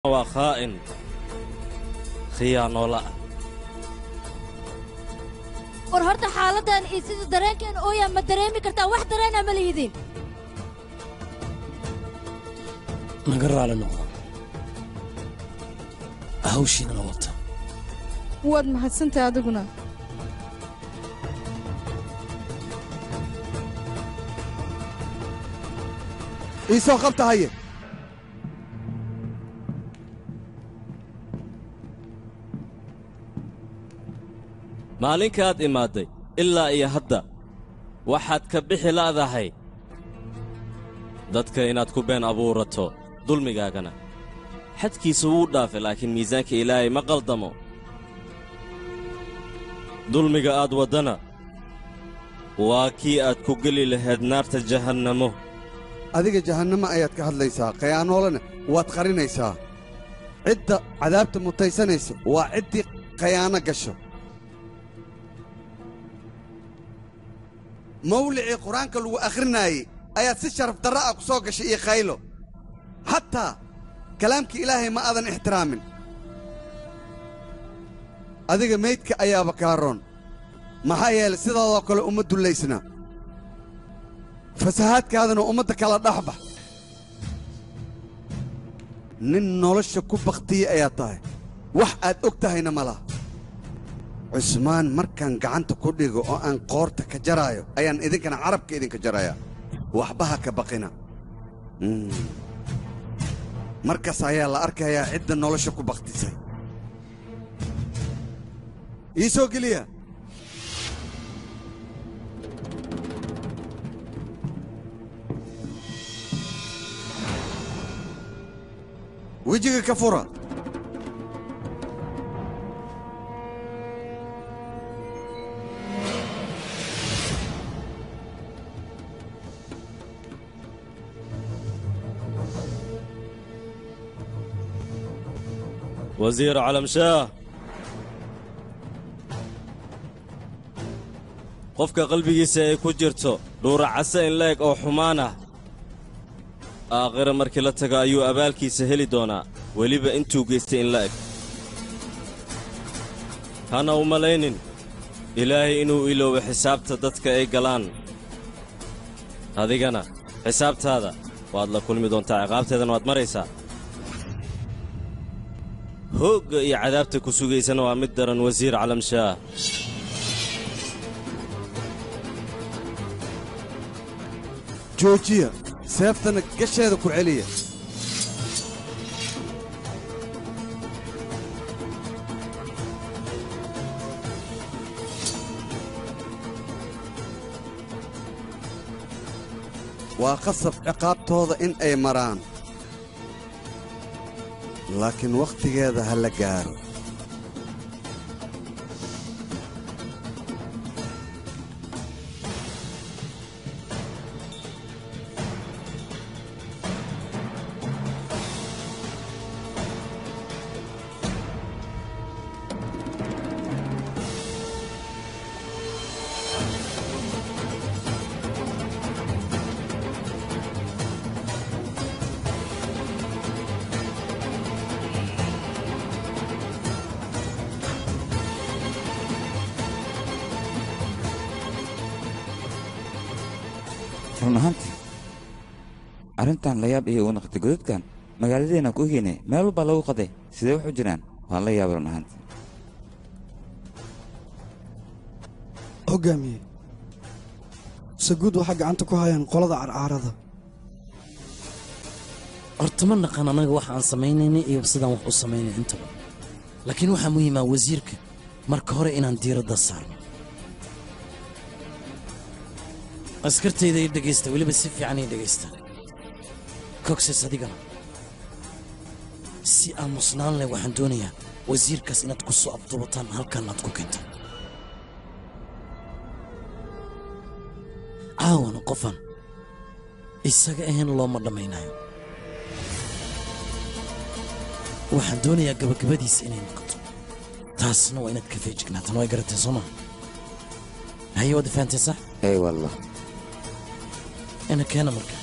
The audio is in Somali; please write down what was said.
waa khaa'in khiyaanoola ah war horta xaaladdan iyo sida dareenkeen ooyaa ma dareemi kartaa wax dareena ma lihidin naga raali noqdo hawshiinana wata waad mahadsantahay adiguna ii soo qabta haye maalinkaad imaadday ilaa iyo hadda waxaad ka bixi la'dahay dadka inaad ku been abuurato dulmigaagana xadkiisa wuu dhaafay laakiin miisaanka ilaahay ma qaldamo dulmiga aad waddana waa kii aad ku geli lahayd naarta jahannamo adiga jahannamo ayaad ka hadlaysaa khayaanoolena waad qarinaysaa cidda cadaabta mutaysanaysa waa ciddii khayaano gasho mawlicii qur-aanka lagu akhrinaayey ayaad si sharaf darra ah ku soo gashay iyo khaylo xataa kalaamkii ilaahay ma aadan ixtiraamin adiga meydka ayaaba kaaroon maxaa yeelay sidaadoo kale uma dullaysna fasahaadkaadana ummadda kala dhexbax nin nolosha ku bakhtiye ayaa tahay wax aad og tahayna ma laha cusmaan markaan gacanta ku dhigo oo aan qoorta ka jaraayo ayaan idinkana carabka idinka jarayaa waxba ha ka baqina markaas ayaa la arkayaa cidda nolosha ku bakhtisay ii soo geliya wejiga ka fura wasiir calamshaah qofka qalbigiisa ay ku jirto dhuuracase in la eg oo xumaan ah aakhira markii la tago ayuu abaalkiisa heli doonaa weliba intuu geystay in la eg hana u malaynin ilaahay inuu iloobo xisaabta dadka ay galaan adigana xisaabtaada waad la kulmi doontaa ciqaabteedana waad maraysaa hoogga iyo cadaabta ku sugaysana waa mid daran wasiir calamshaah joojiya seeftana gasheeda ku celiya waa qasab ciqaabtooda in ay maraan laakiin wakhtigeeda ha la gaaro run ahaantii arrintan layaab iyo wanaqti godadkan magaaladeena ku ogeynay meel walbaa lagu qaday sidee wax u jiraan waan la yaabay run ahaantii hoggaamiye saguud waxaa gacanta ku hayaan qolada carcaarada horta ma naqaan annaga waxa aan samaynaynay iyo sidaan wax u samaynay intaba laakiin waxaa muhiimaa wasiirka marka hore inaan diiradda saarno askartayda ii dhegaysta weliba si fiican ii dhegaysta kogses adigana si aamusnaan leh waxaan doonayaa wasiirkaas inaad ku soo abduubataan halkan aad ku keentaan caawana qofan isaga ahayn looma dhammaynayo waxaan doonayaa gabagabadiisa inay noqoto taasna waa inaad ka feejignaataan way garatay soo maa haye waad fahanteen sax ey wallah ina keena marka